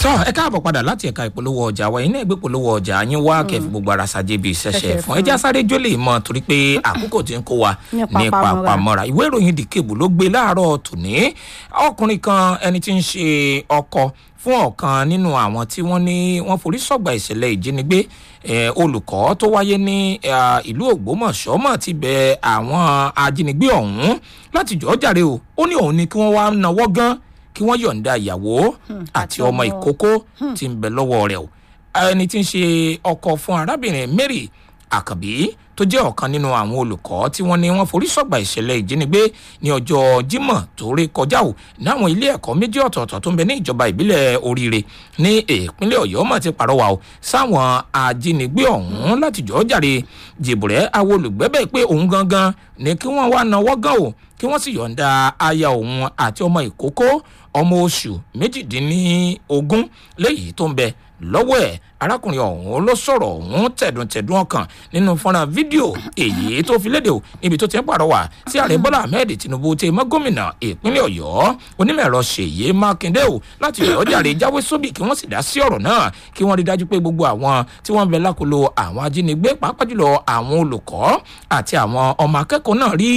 tọ́ ẹ káàbọ̀ padà láti ẹ̀ka ìpolówó ọjà wa iná ìgbé polówó ọjà yín wá kẹfì gbogbo ara ṣàjẹ́ bíi ṣẹ̀ṣẹ̀ Ṣẹ̀ṣẹ̀ fún fún. ẹjẹ́ sáré jólè mọ́ torí pé àkókò tí ń kó wa Ní ní papamọ́ra. papamọ́ra ìwé ìròyìn dìkebù ló gbé láàárọ̀ tòní ọkùnrin kan ẹni tí ń ṣe ọkọ fún ọ̀kan nínú àwọn tí wọ́n ní wọ́n forí sọ̀gbà ìṣẹ̀lẹ̀ ìjínigbé eh, olùkọ́ tó wáyé ní eh, ìlú ògbómọ̀ṣọ́ mọ̀ ti bẹ àwọn ajínigbé ọ̀hún láti jọ̀ọ́ jàre o ó ní òun ni kí wọ́n wá nawọ́ gan kí wọ́n yọ̀ǹda ìyàwó àti àti ọmọ ọmọ. ìkókó tí ń bẹ lọ́wọ́ rẹ̀ o ẹni tí ń ṣe ọkọ fún arábìnrin mary àkànbí tó jẹ́ ọ̀kan nínú àwọn olùkọ́ tí wọ́n ní wọ́n forí sọ̀gbà ìṣẹ̀lẹ̀ ìjínigbé ní ọjọ́ jímọ̀ tó ré kọjá o ní àwọn ilé ẹ̀kọ́ méjì ọ̀tọ̀ọ̀tọ̀ tó ń bẹ ní ìjọba ìbílẹ̀ oríire ní ìpínlẹ̀ ọ̀yọ́ mọ̀ ti pàrọwà o sáwọn ajínigbé ọ̀hún láti jọ̀ọ́ jàre jìbùrẹ́ àwọn olùgbẹ́bẹ̀ pé òun gangan ní kí wọ́n wá nawọ́ gan o kí wọ́n sì yọ̀ǹda aya òun àti ọmọ ìkókó ọmọ oṣù méjìdínlógún léyìí tó ń bẹ lọ́wọ́ ẹ̀ arákùnrin ọ̀hún ló sọ̀rọ̀ ọ̀hún tẹ̀dùntẹ̀dùn ọkàn nínú fọ́nrán fídíò èyí tó fi léde o níbi tó ti ń pàrọwà sí ààrẹ bọ́lá ahmed tinubu tẹ mọ́ gómìnà ìpínlẹ̀ ọ̀yọ́ onímọ̀-ẹ̀rọ ṣèyí mákindé o láti ọ̀yọ́ jàre jáwé sóbì kí wọ́n sì dá sí ọ̀rọ̀ náà kí wọ́n rí dájú pé gbogbo àwọn tí wọ́n ń bẹ lákòlò àwọn ajínigbé pàápàá jùlọ àwọn olùkọ́ àti àwọn ọmọ akẹ́kọ̀ọ́ náà rí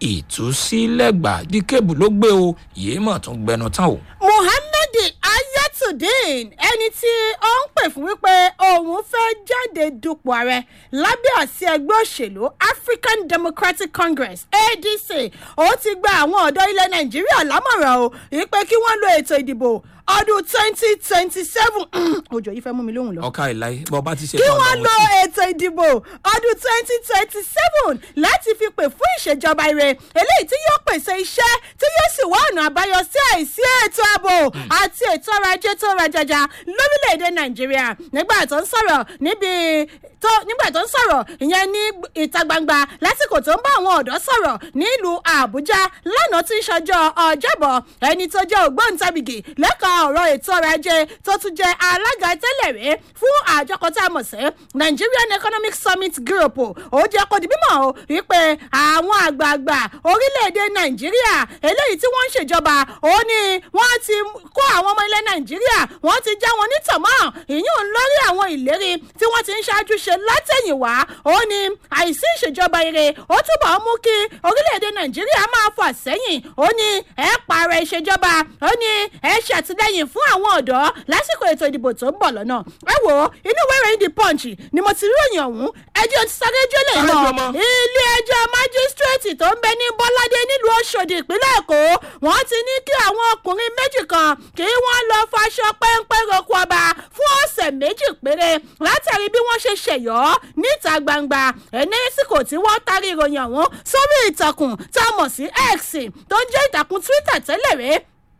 ìtúsílẹ̀gbà díkèbù ló gbé o yìí mọ̀ tún gbẹnu tán o. muhammed ayatollah ẹni tí ó ń pè fún wípé òun fẹ́ jáde dupò ààrẹ lábẹ́ àsí ẹgbẹ́ òṣèlú african democratic congress adc ó ti gba àwọn ọ̀dọ́ ilẹ̀ nàìjíríà lámọ̀ràn o wípé kí wọ́n lo ètò ìdìbò ọdún twenty twenty seven ojú yìí fẹ́ mú mi lóhùn lọ ọkà ìláyé bọ́ bá ti ṣe kí tán wọ́n lọ́wọ́ lo sí. ètò ìdìbò ọdún twenty twenty seven láti fi pè fún ìṣèjọba ire eléyìí tí yóò pèsè iṣẹ́ tí yóò sì wá ọ̀nà àbáyọ sí àìsí ètò ààbò àti ètò ọrọ̀ ajé tó rajaja lórílẹ̀‐èdè nàìjíríà nígbà tó ń sọ̀rọ̀ níbi tó nígbà tó ń sọ̀rọ̀ ìyẹn ní ìta gbangba lásìkò tó ń bá àwọn ọ̀dọ́ sọ̀rọ̀ nílùú àbújá lánàá tí ń ṣọjọ́ ọjọ́bọ̀ ẹni tó jẹ́ ògbóǹtabìgì lẹ́ka ọ̀rọ̀ ètò ọrọ̀ ajé tó tún jẹ́ alága tẹ́lẹ̀ rí fún àjọ kan tá a mọ̀ sí nigerian economic summit group ó jẹ́ kó di mímọ̀ o wípé àwọn àgbààgbà orílẹ̀-èdè nàìjíríà eléyìí tí wọ́n ń ṣèjọba ó ní wọ́n ti kó àwọn ọmọ ilẹ̀ nàìjíríà wọ́n ti já wọn nítọ̀mọ́ ìyún lórí àwọn ìlérí tí wọ́n ti ń ṣáájú ṣe látẹ̀yìnwá ó ní àìsí ìṣèjọba ire ó túbọ̀ mú kí orílẹ̀-èdè nàìjíríà máa fà sẹ́yìn ó ní ẹ pààrọ̀ ìṣèjọba ó ní ẹ ṣàtìlẹ́yìn fún àwọn ọ̀dọ́ lásìkò ètò ìdìbò tó ń bọ̀ lọ́nà ẹ wò ó inú ìwé ìròyìn the punch ni mo ti rí òyìn ọ̀hún ẹjọ́ ti sáré jólè Sáré mọ́ jọ mọ́. ilé ẹjọ́ májísírèètì tó ń bẹ ní bọ́ládé nílùú ọ̀ṣọ́dì ìpínlẹ̀ èkó wọ́n ti ní kí àwọn ọkùnrin méjì kan kí wọ́n lọ faṣọ péńpé roko ọba fún ọ̀sẹ̀ méjì péré látàrí bí wọ́n ṣe ṣèyọ́ níta gbangba ẹ̀nẹ́sìkò tí wọ́n tarí ìròyìn ọ̀hún sórí ìtàkùn tá a mọ̀ sí x tó ń jẹ́ ìtàkùn twitter tẹ́lẹ̀ rèé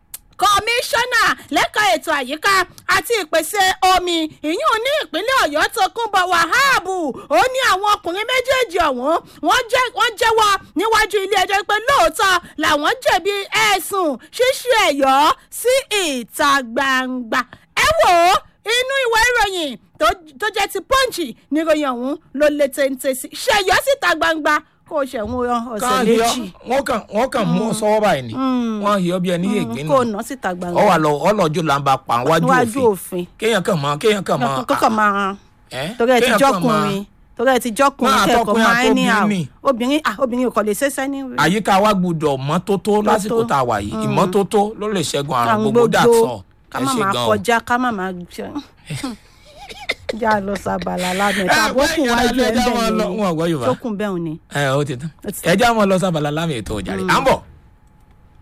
kọmíṣánná lẹ́ka ètò àyíká àti ìpèsè omi ìyún ní ìpínlẹ̀ ọ̀yọ́ tó kún bọ̀ wàhábù ó ní àwọn ọkùnrin méjèèjì ọ̀hún wọ́n jẹ́- wọ́n jẹ́wọ́ níwájú ilé ẹjọ́ pé lóòótọ́ làwọn jẹ̀bi ẹ̀sùn ṣíṣe ẹ̀yọ́ sí ìta gbangba ẹ wò ó inú ìwé ìròyìn tó- tó jẹ́ ti pọ́ǹchì ní ìròyìn ọ̀hún ló lè téńté sí ṣẹ̀yọ́ síta gbangba kó o ṣẹ̀wọ̀n ọ̀sẹ̀ káà méjì yọ wọn kàn wọn kàn mú ọ sọwọ báyìí ni wọn yọ bí ẹni yé gbé kó o nù nà síta gbangba ọ wà lọ ọlọjọ là ń bá pa wájú níwájú òfin òfin kéèyàn kàn mọ kéèyàn kàn mọ kọ́kọ́ máa ẹ torí ẹ ti kéèyàn kàn mọ jọkùnrin torí ẹ ti jọkùnrin Máa kẹ́kọ̀ọ́ tọkùnrin máa àti ní àwọn obìnrin. obìnrin ah obìnrin kò lè ṣẹṣẹ ní. àyíká wa gbúdọ̀ mọ́tótó lásìkò tá a wà yìí ìmọ́tótó ló lè ṣẹ́gun àrùn gbogbo dàtọ̀ ká ẹ má ṣe máa gan o. kọjá ká má máa ṣe. já lọ sábàlá lánàá ẹ̀ka àbókùn wájú ẹ̀ ń ẹ já máa lọ bẹ̀ wọn àgbọ̀ ni yorùbá tókùn bẹ́ẹ̀ ni. ẹ ó ti tán Ó ti tán. ẹ já máa lọ sábàlá lámì ètò ìjàre à ń bọ̀.